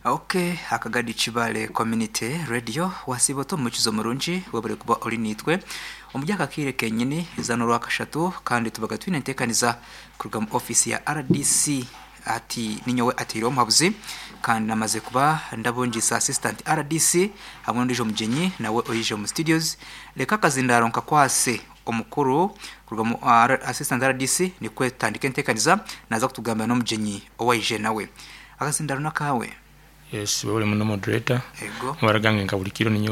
oke akagadi chibale community radio wasibo to mukizo murungi wabure kuba uri nitwe umujyaka kire kenyine izana urwakashatu kandi tubaga twinentekaniza ku rugamba office ya RDC ati ninyowe atiriwe mpabuzi kandi namaze kuba ndabunjisa assistant RDC hamwe n'uje mugenyi nawe urije mu studios reka kazindaronka kwase omukuru kurugamo uh, assistant RDC ni kwetandika ntekaniza naza kutugambira no mugenyi owaije nawe akazindaro nakawe yes wewe uri muno moderator ego mubaragange nka buri kiro niyo